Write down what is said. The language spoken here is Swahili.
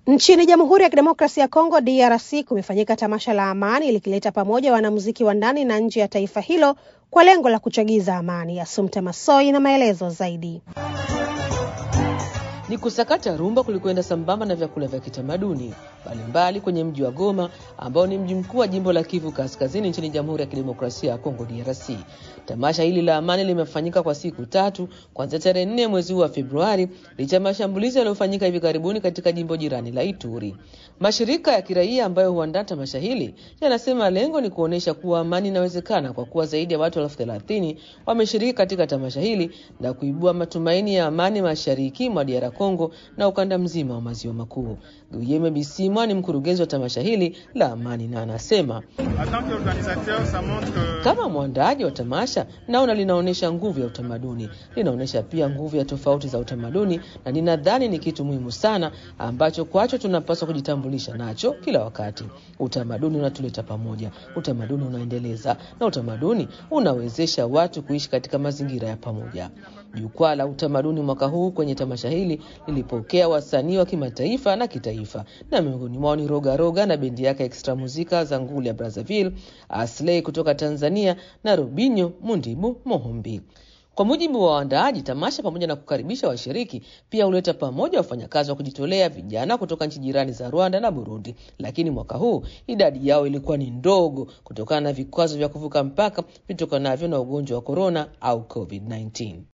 Nchini Jamhuri ya Kidemokrasia ya Kongo DRC kumefanyika tamasha la amani likileta pamoja wanamuziki wa ndani na nje ya taifa hilo kwa lengo la kuchagiza amani. Asumta Masoi na maelezo zaidi. Ni kusakata rumba kulikwenda sambamba na vyakula vya kitamaduni mbalimbali kwenye mji wa Goma ambao ni mji mkuu wa jimbo la Kivu Kaskazini nchini Jamhuri ya Kidemokrasia ya Kongo DRC. Tamasha hili la amani limefanyika kwa siku tatu kuanzia tarehe nne mwezi huu wa Februari licha ya mashambulizi yaliyofanyika hivi karibuni katika jimbo jirani la Ituri. Mashirika ya kiraia ambayo huandaa tamasha hili yanasema lengo ni kuonyesha kuwa amani inawezekana kwa kuwa zaidi ya watu elfu thelathini wameshiriki katika tamasha hili na kuibua matumaini ya amani mashariki mwa DR Kongo na ukanda mzima wa maziwa makuu. Guillaume Bisimwa ni mkurugenzi wa tamasha hili la amani na anasema kama mwandaaji wa tamasha, naona linaonyesha nguvu ya utamaduni, linaonyesha pia nguvu ya tofauti za utamaduni, na ninadhani ni kitu muhimu sana ambacho kwacho tunapaswa kujitambulisha nacho kila wakati. Utamaduni unatuleta pamoja, utamaduni unaendeleza, na utamaduni unawezesha watu kuishi katika mazingira ya pamoja. Jukwaa la utamaduni mwaka huu kwenye tamasha hili lilipokea wasanii wa kimataifa na kitaifa, na miongoni mwao ni Roga Roga na bendi yake Extra Muzika za nguli ya Brazzaville, Asley kutoka Tanzania na Robinho Mundibu Mohombi. Kwa mujibu wa waandaaji, tamasha pamoja na kukaribisha washiriki pia huleta pamoja wafanyakazi wa kujitolea vijana kutoka nchi jirani za Rwanda na Burundi, lakini mwaka huu idadi yao ilikuwa ni ndogo kutokana na vikwazo vya kuvuka mpaka vitokanavyo na ugonjwa wa korona au COVID-19.